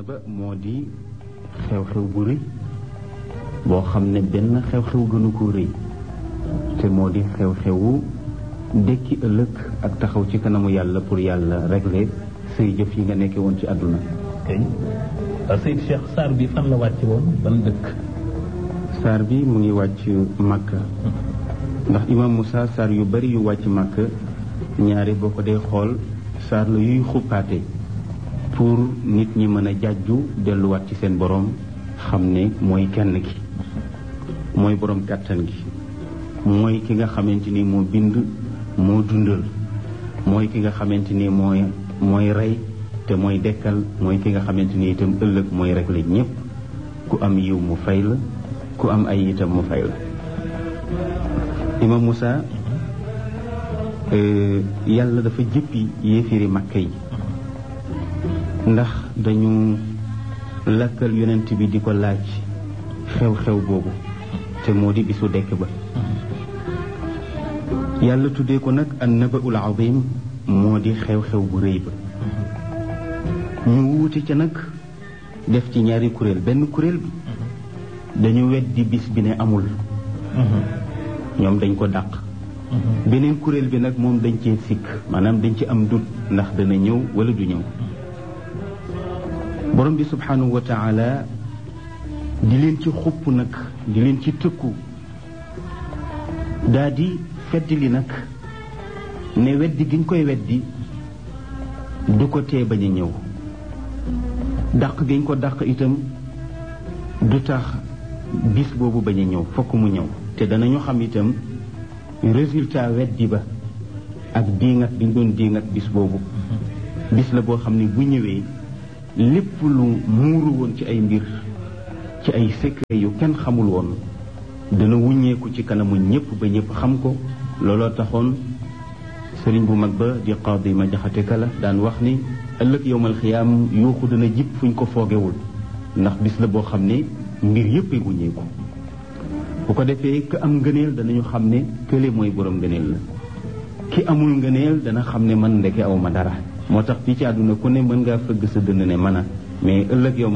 ba moo di xew-xew bu rëy boo xam ne benn xew-xew gënu ko rëy te moo di xew-xewu dekki ëllëg ak taxaw ci kanamu yàlla pour yàlla régler say jëf yi nga nekkee woon ci àdduna kay Seyd Cheikh saar bi fan la wàcc woon ban dëkk saar bi mu ngi wàcc Makka ndax imam Moussa saar yu bari yu wàcc Makka ñaari boo ko dee xool saar la yuy xuppaate pour nit ñi mën a jàjju delluwaat ci seen borom xam ne mooy kenn ki mooy borom kàttan gi mooy ki nga xamante ni moo bind moo dundal mooy ki nga xamante ni mooy mooy rey te mooy dekkal mooy ki nga xamante ni itam ëllëg mooy régler ñépp ku am yiw mu fay la ku am ay itam mu fay la imam Moussa yàlla dafa jëppi yéefiri makka yi ndax dañu lakkal yonent bi di ko laaj xew-xew boobu te moo di bisu dekk ba yàlla tuddee ko nag an nabaul azim moo di xew-xew bu rëy ba ñu wuute ca nag def ci ñaari kuréel benn kuréel bi dañu weddi bis bi ne amul ñoom dañ ko dàq beneen kuréel bi nag moom dañ cee sikk maanaam dañ ci am dut ndax dana ñëw wala du ñëw borom bi subhanahu wa taala di leen ci xupp nag di leen ci tëkku daa di fedd li nag ne weddi giñ koy weddi du ko tee bañ a ñëw dàq giñ ko dàq itam du tax bis boobu bañ a ñëw fokk mu ñëw te danañu xam itam résultat weddi ba ak diingat bi ñu doon diingat bis boobu bis la boo xam ne bu ñëwee lépp lu muuru woon ci ay mbir ci ay secret yu kenn xamul woon dana wuññeeku ci kanamu ñépp ba ñépp xam ko looloo taxoon sëriñ bu mag ba di qaadi ma jaxate kala daan wax ni ëllëg yowmal xiyaam yuuxu dana jib fuñ ko foogewul ndax bis la boo xam ne mbir yépp ay wuññeeku bu ko defee ka am ngëneel danañu xam ne kële mooy borom ngëneel la ki amul ngëneel dana xam ne man ndeke aw ma dara moo tax fii ci àdduna ku ne mën ngaa fëgg sa dënd ne mën a mais ëllëg yow